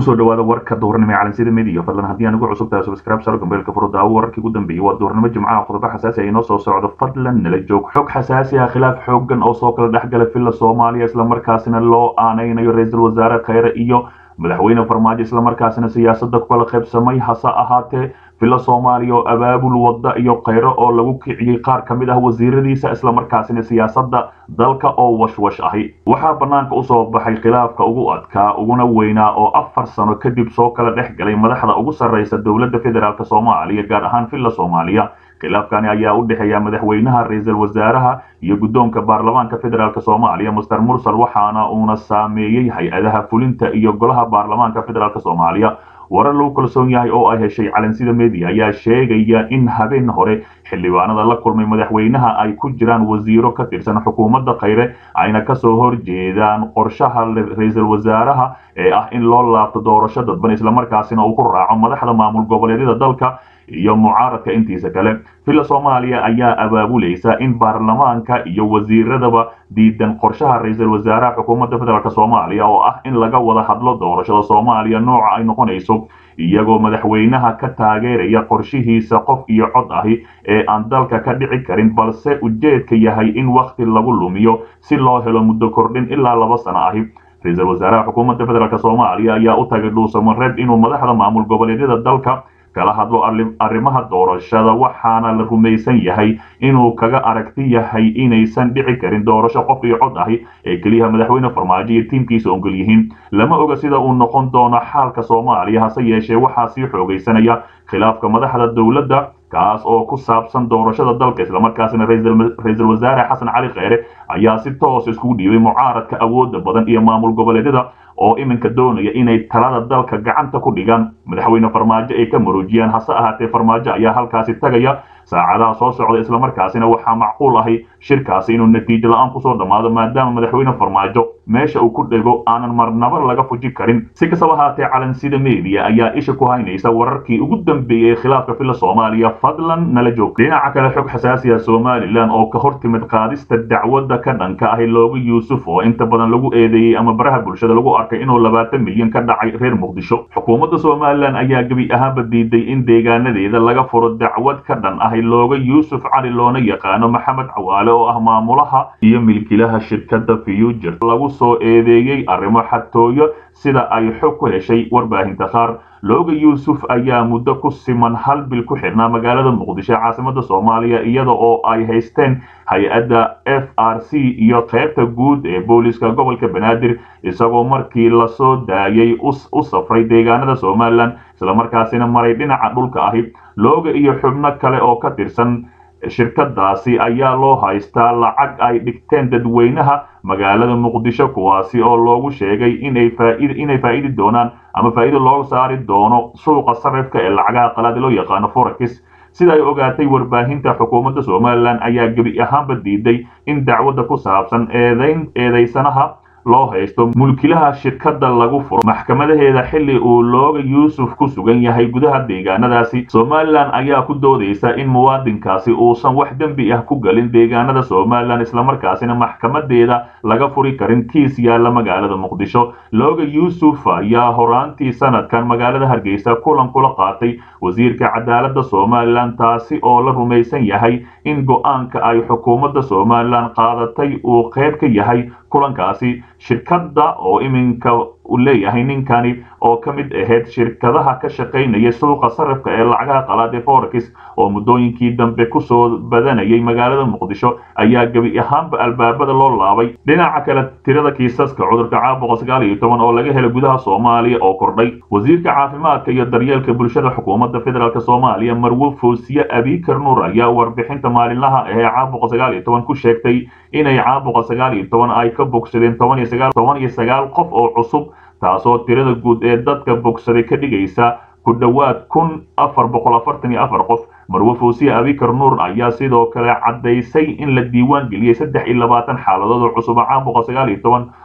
kusoo dhawaada warka duhurnimo ee calansida media fadlan haddii aan ugu cusub tahay subscribe saro gambeelka furo daawo wararkii ugu dambeeyey waa duhurnimo jimcaha qodobo xasaasi ah inoo soo socdo fadlan nala joog xog xasaasi ah khilaaf xoogan oo soo kala dhexgala filla soomaaliya islamarkaasina loo aanaynayo ra-iisul wasaare kheyre iyo madaxweyne farmaajo islamarkaasina siyaasadda ku kala qaybsamay hase ahaatee villa soomaaliya oo abaabul wadda iyo kheyro oo lagu kiciyey qaar ka mid ah wasiiradiisa islamarkaasina siyaasadda dalka oo washwash ahi waxaa bannaanka usoo baxay khilaafka ugu adkaa uguna weynaa oo afar sano kadib soo kala dhex galay madaxda ugu sarreysa dowladda federaalk soomaaliya gaar ahaan villa soomaaliya khilaafkani ayaa u dhexeeya madaxweynaha ra-iisul wasaaraha iyo guddoonka baarlamaanka federaalk soomaaliya master mursal waxaana uuna saameeyey hay-adaha fulinta iyo golaha baarlamaanka federaalk soomaaliya warar lagu kalsoon yahay oo ay heshay calansida media ayaa sheegaya in habeen hore xildhibaanada la kulmay madaxweynaha ay ku jiraan wasiiro ka tirsan xukuumadda kheyre ayna kasoo horjeedaan qorshaha ra-iisul wasaaraha ee ah in loo laabto doorasho dadban islamarkaasina uu ku raaco madaxda maamul goboleedyada dalka iyo mucaaradka intiisa kale villa soomaaliya ayaa abaabulaysa in baarlamaanka iyo wasiiradaba diidan qorshaha ra-iisul wasaaraha xukuumadda federaalk soomaaliya oo ah in laga wada hadlo doorashada soomaaliya nooca ay noqonayso iyagoo madaxweynaha ka taageeraya qorshihiisa qof iyo cod ahi ee aan dalka ka dhici karin balse ujeedka yahay in wakhti lagu lumiyo si loo helo muddo kordhin ilaa laba sano ahi ra-iisul wasaaraha xukuumadda federaalk soomaaliya ayaa u tagay dhuusamareeb inuu madaxda maamul goboleedyada dalka kala hadlo arrimaha doorashada waxaana la rumaysan yahay inuu kaga aragti yahay inaysan dhici karin doorasho qof iyo cod ahi ee keliya madaxweyne farmaajo iyo tiimkiisa ongol yihiin lama oga sida uu noqon doono xaalka soomaaliya hase yeeshee waxaa sii xoogaysanaya khilaafka madaxda dowladda kaas oo ku saabsan doorashada dalka islamarkaasina ra-iisul wasaare xasan cali kheyre ayaa si toos iskugu dhiibay mucaaradka awooda badan iyo maamul goboleedyada oo iminka doonaya inay talada dalka gacanta ku dhigaan madaxweyne farmaajo ay ka maroojiyaan hase ahaatee farmaajo ayaa halkaasi tagaya saacadaha soo socda islamarkaasina waxaa macquul ahi shirkaasi inuu natiijo la-aan kusoo dhammaado maadaama madaxweyne farmaajo meesha uu ku dhego aanan marnaba laga fuji karin si kastaba ahaatee calansida media ayaa isha ku haynaysa wararkii ugu dambeeyey ee khilaafka villa soomaaliya fadlan nala joog dhinaca kale xog xasaasiya somalilan oo ka hor timid qaadista dacwadda ka dhanka ahi looga yuusuf oo inta badan lagu eedeeyey ama baraha bulshada lagu arkay inuu labaatan milyan ka dhacay reer muqdisho xukuumadda somalilan ayaa gebi ahaanba diiday in deegaanadeeda laga furo dacwad ka dhan ahi looga yuusuf cali loona yaqaano maxamed cawaale oo ah maamulaha iyo milkilaha shirkadda future lagu soo eedeeyey arrimo xatooyo sida ay xog ku heshay warbaahinta qaar looga yuusuf ayaa muddo ku siman hal bil ku xidhnaa magaalada muqdisho caasimada soomaaliya iyada oo ay haysteen hay-adda f r c iyo qaybta guud ee booliska gobolka banaadir isagoo markii lasoo daayay u safray deegaanada somalilan islamarkaasina maray dhinaca dhulka ahi looga iyo xubno kale oo ka tirsan shirkadaasi ayaa loo haystaa lacag ay dhigteen dadweynaha magaalada muqdisho kuwaasi oo loogu sheegay inay faa'iidi doonaan ama faa'iido loo saari doono suuqa sarifka ee lacagaha qalaad loo yaqaano forex sida ay ogaatay warbaahinta xukuumadda somalilan ayaa gebi ahaanba diiday in dacwadda ku saabsan eedayn eedaysanaha loo haysto mulkilaha shirkadda lagu furo maxkamadaheeda xilli uu looga yuusuf ku sugan yahay gudaha deegaanadaasi somalilan ayaa ku doodaysa in muwaadinkaasi uusan wax dembi ah ku galin deegaanada somalilan islamarkaasina maxkamadeeda laga furi karin kiis yaalla magaalada muqdisho looga yuusuf ayaa horaantii sanadkan magaalada hargeysa kulan kula qaatay wasiirka cadaaladda somalilan taasi oo la rumaysan yahay in go-aanka ay xukuumadda somalilan qaadatay uu qayb ka yahay kulankaasi shirkadda oo iminka u leeyahay ninkani oo ka mid ahayd shirkadaha ka shaqaynaya suuqa sarifka ee lacagaha qalaad ee forex oo muddooyinkii dambe kusoo badanayay magaalada muqdisho ayaa gebi ahaanba albaabada loo laabay dhinaca kale tirada kiisaska cudurka caabuqa sagaal iyo toban oo laga helay gudaha soomaaliya oo kordhay wasiirka caafimaadka iyo daryeelka bulshada xukuumadda federaalk soomaaliya marwo foosiye abikar nuur ayaa warbixinta maalinlaha ahee caabuqa sagaal iyo toban ku sheegtay inay caabuqa sagaal iyo toban ay ka bogsadeen toban iyo sagaal toban iyo sagaal qof oo cusub taasoo tirada guud ee dadka bogsaday ka dhigaysa ku dhowaad kun afar boqol afartan iyo afar qof marwo foosiye abikar nuur ayaa sidoo kale caddaysay in la diiwaan geliyey saddex iyo labaatan xaaladood oo cusuba caabuqa sagaal iyo toban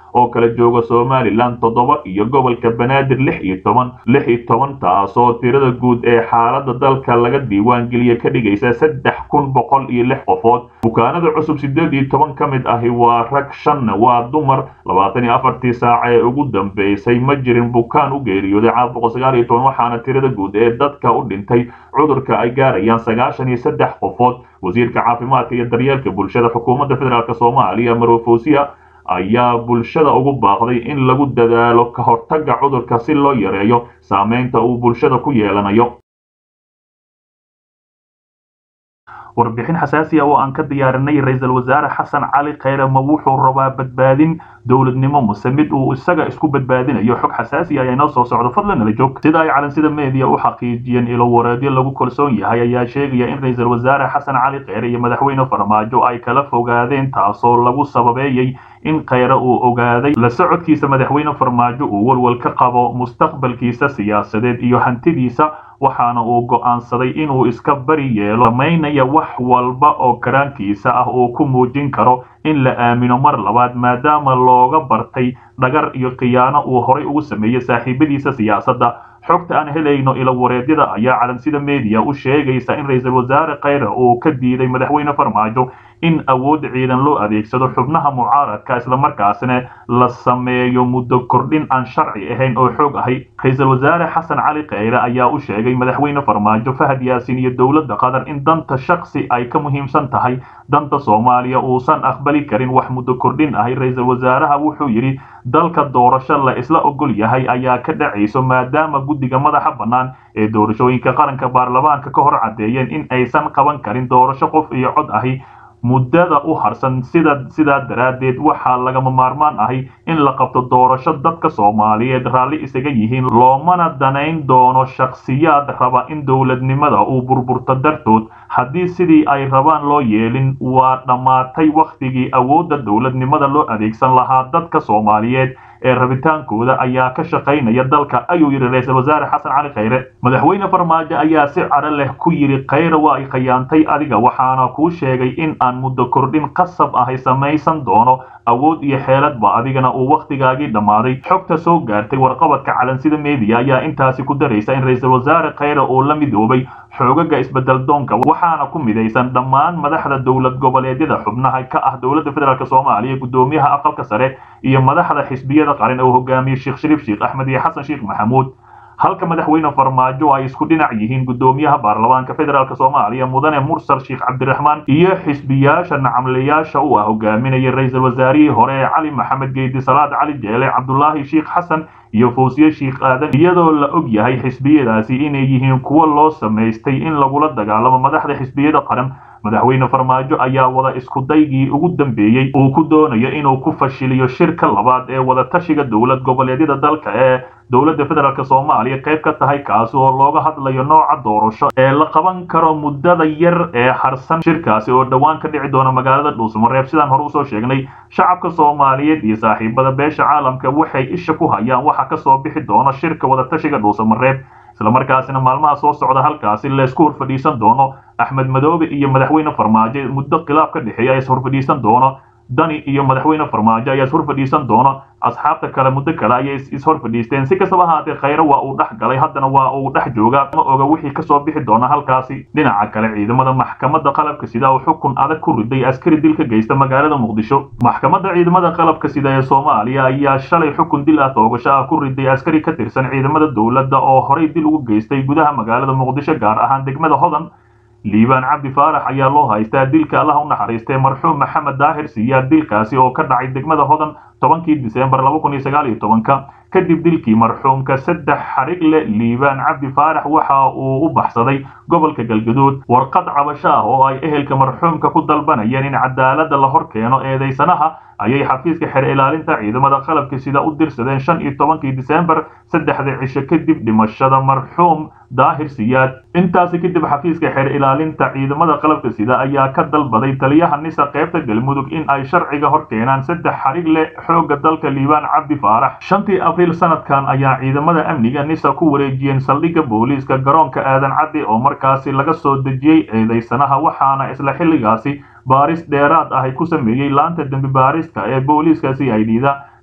oo kala jooga somalilan toddoba iyo gobolka banaadir lix iyo toban lix iyo toban taasoo tirada guud ee xaalada dalka laga diiwaangeliya ka dhigaysa saddex kun boqol iyo lix qofood bukaanada cusub sideed iyo toban ka mid ahi waa rag shan waa dumar labaatan iyo afartii saac ee ugu dambeysay ma jirin bukaan u geeriyooday caabuqa sagaal iyo toban waxaana tirada guud ee dadka u dhintay cudurka ay gaarayaan sagaashan iyo saddex qofood wasiirka caafimaadka iyo daryeelka bulshada xukuumadda federaalk soomaaliya marofosiya ayaa bulshada ugu baaqday in lagu dadaalo ka hortagga cudurka si loo yareeyo saameynta uu bulshada ku yeelanayo warbixin xasaasi ah oo aan ka diyaarinay ra-iisul wasaare xasan cali kheyre ma wuxuu rabaa badbaadin dowladnimo mase mid uu isaga isku badbaadinayo xog xasaasi ah ayaa inoo soo socdo fadlan nala joog sida ay calansida media u xaqiijiyeen ilo wareedyo lagu kalsoon yahay ayaa sheegaya in ra-iisul wasaare xasan cali kheyre iyo madaxweyne farmaajo ay kala fogaadeen taasoo lagu sababeeyey in kheyre uu ogaaday la socodkiisa madaxweyne farmaajo uu walwal ka qabo mustaqbalkiisa siyaasadeed iyo hantidiisa waxaana uu go'aansaday inuu iska bari yeelo samaynaya wax walba oo karaankiisa ah uu ku muujin karo in la aamino mar labaad maadaama looga bartay dhagar iyo khiyaano uu horay ugu sameeyey saaxiibadiisa siyaasadda xogta aan helayno ilo wareedyada ayaa calansida media u sheegaysa in ra-iisul wasaare kheyre uu ka diiday madaxweyne farmaajo in awood ciidan loo adeegsado xubnaha mucaaradka islamarkaasna la sameeyo muddo kordhin aan sharci ahayn oo xoog ahay ra-iisul wasaare xasan cali kheyre ayaa u sheegay madaxweyne farmaajo fahad yaasin iyo dowladda qatar in danta shaksi ay ka muhiimsan tahay danta soomaaliya uusan aqbali karin wax muddo kordhin ahay ra-iisul wasaaraha wuxuu yidhi dalka doorasho la isla ogol yahay ayaa ka dhacayso maadaama guddiga madaxa bannaan ee doorashooyinka qaranka baarlamaanka ka hor caddeeyeen in aysan qaban karin doorasho qof iyo cod ahi muddada u harsan sida sidaa daraaddeed waxaa lagama maarmaan ahi in la qabto doorasho dadka soomaaliyeed raalli isaga yihiin loomana danayn doono shakhsiyaad raba in dowladnimada uu burburto dartood haddii sidii ay rabaan loo yeelin waa dhammaatay wakhtigii awoodda dowladnimada loo adeegsan lahaa dadka soomaaliyeed ee rabitaankooda ayaa ka shaqaynaya dalka ayuu yidhi ra-iisul wasaare xasan cali kheyre madaxweyne farmaajo ayaa si cadho leh ku yidhi kheyre waa ay khayaantay adiga waxaana kuu sheegay in aan muddo kordhin qasab ahay samaysan doono awood iyo xeeladba adigana uu wakhtigaagii dhammaaday xogta soo gaartay warqabadka calansida media ayaa intaasi ku daraysa in ra-iisul wasaare kheyre uu la midoobay xoogaga isbedel doonka waxaana ku midaysan dhammaan madaxda dowlad goboleedyada xubnaha ka ah dowladda federaalk soomaaliya guddoomiyaha aqalka sare iyo madaxda xisbiyada qaran oo hogaamiyey sheekh shariif sheekh axmed iyo xasan sheekh maxamuud halka madaxweyne farmaajo ay isku dhinac yihiin guddoomiyaha baarlamaanka federaalk soomaaliya mudane mursal sheekh cabdiraxmaan iyo xisbiyaasha nacamlayaasha u ah hogaaminaya ra-iisul wasaarihii hore ee cali maxamed geedi salaad cali jeele cabdulaahi sheekh xasan iyo fawsiye sheekh aadan iyadoo la og yahay xisbiyadaasi inay yihiin kuwo loo samaystay in lagula dagaalamo madaxda xisbiyada qaran madaxweyne farmaajo ayaa wada iskudaygii ugu dambeeyey uu ku doonayo inuu ku fashiliyo shirka labaad ee wadatashiga dowlad goboleedyada dalka ee dowladda federaalk soomaaliya qayb ka tahay kaasi oo looga hadlayo nooca doorasho ee la qaban karo muddada yar ee harsan shirkaasi oo dhowaan ka dhici doona magaalada dhuusmareeb sidaan hore usoo sheegnay shacabka soomaaliyeed iyo saaxiibada beesha caalamka waxay isha ku hayaan waxa kasoo bixi doona shirka wadatashiga dhuusamareeb islamarkaasina maalmaha soo socda halkaasi laysku horfadhiisan doono axmed madoobe iyo madaxweyne farmaajo muddo khilaaf ka dhexeeya is horfadhiisan doono dani iyo madaxweyne farmaajo ayaa is horfadhiisan doono asxaabta kale muddo kale ayay is horfadhiisteen si kastaba ahaatee kheyre waa uu dhex galay haddana waa uu dhex joogaa ma oga wixii kasoo bixi doona halkaasi dhinaca kale ciidamada maxkamadda qalabka sida uu xukun adag ku riday askari dil ka geysta magaalada muqdisho maxkamadda ciidamada qalabka sida ee soomaaliya ayaa shalay xukun dil ah toogasho ah ku riday askari ka tirsan ciidamada dowladda oo horay dil ugu geystay gudaha magaalada muqdisho gaar ahaan degmada hodan liibaan cabdi faarax ayaa loo haystaa dilka allaha u naxariistay marxuum maxamed daahir siyaad dilkaasi oo ka dhacay degmada hodan tobankii disembar laba kun iyo sagaal iyo tobanka kadib dilkii marxuumka saddex xarig leh liibaan cabdi faarax waxa uu u baxsaday gobolka galgaduud warqad cabasho ah oo ay ehelka marxuumka ku dalbanayeen in cadaaladda la hor keeno eedaysanaha ayay xafiiska xer ilaalinta ciidamada qalabka sida u dirsadeen shan iyo tobankii disembar saddexda cisho kadib dhimashada marxuum daahir siyaad intaasi kadib xafiiska xeer ilaalinta ciidamada qalabka sida ayaa ka dalbaday taliyaha nisa qaybta galmudug in ay sharciga hor keenaan saddex xarig leh xoogga dalka liibaan cabdi faarax shantii abriil sanadkan ayaa ciidamada amniga nisa ku wareejiyeen saldhigga booliiska garoonka aadan caddi oo markaasi laga soo dejiyey eedaysanaha waxaana isla xilligaasi baaris dheeraad ah ay ku sameeyey laanta dembi baarista ee booliiska c i d da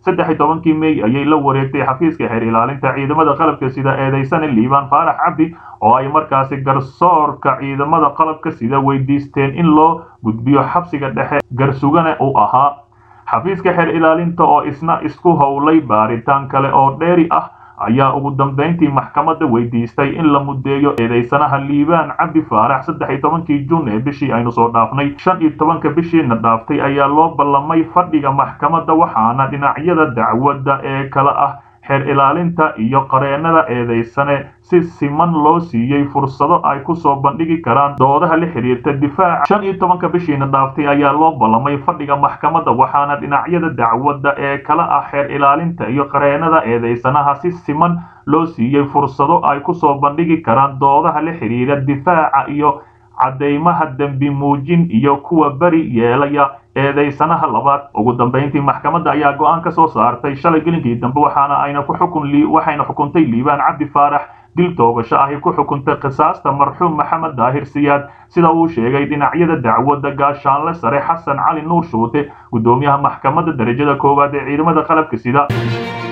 saddex iyo tobankii mey ayay la wareegtay xafiiska xeer ilaalinta ciidamada qalabka sida eedeysane liibaan faarax cabdi oo ay markaasi garsoorka ciidamada qalabka sida weydiisteen in loo gudbiyo xabsiga dhexe garsugane uu ahaa xafiiska xeer ilaalinta oo isna isku howlay baaritaan kale oo dheeri ah ayaa ugu dambeyntii maxkamadda weydiistay in la muddeeyo eedeysanaha liibaan cabdi faarax saddex iyo tobankii jun ee bishii aynu soo dhaafnay shan iyo tobanka bishiina dhaaftay ayaa loo ballamay fadhiga maxkamadda waxaana dhinacyada dacwadda ee kale ah xeer ilaalinta iyo qareennada eedeysane si siman loo siiyey fursado ay ku soo bandhigi karaan doodaha la xiriirta difaaca shan iyo tobanka bishiina dhaaftay ayaa loo ballamay fadhiga maxkamadda waxaana dhinacyada dacwadda ee kala ah xeer ilaalinta iyo qareennada eedeysanaha si siman loo siiyey fursado ay ku soo bandhigi karaan doodaha la xiriira difaaca iyo caddeymaha dembi muujin iyo kuwa beri yeelaya eedeysanaha labaad ugu dambeyntii maxkamadda ayaa go-aan ka soo saartay shalay gelinkii dambe waxaana ayna ku xukun waxayna xukuntay liibaan cabdi faarax dil toogasho ahi ku xukuntay qisaasta marxuum maxamed daahir siyaad sida uu sheegay dhinacyada dacwadda gaashaanle sare xasan cali nuur shuute guddoomiyaha maxkamadda darajada koowaad ee ciidamada qalabka sida